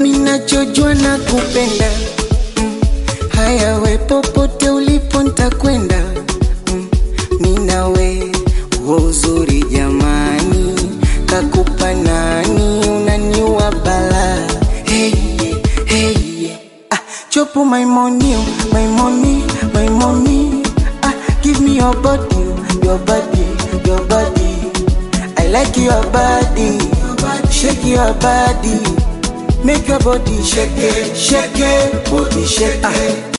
minachojua na kupenda mm. Haya we popote ulipo ntakwenda mm. Minawe huo uzuri jamani, kakupa nani? Unaniua bala hey, hey. Ah, chopu my money, oh, my money, my money ah, Give me your body, your body, your body I like your body, shake your body Make your body shake it, shake it, body shake it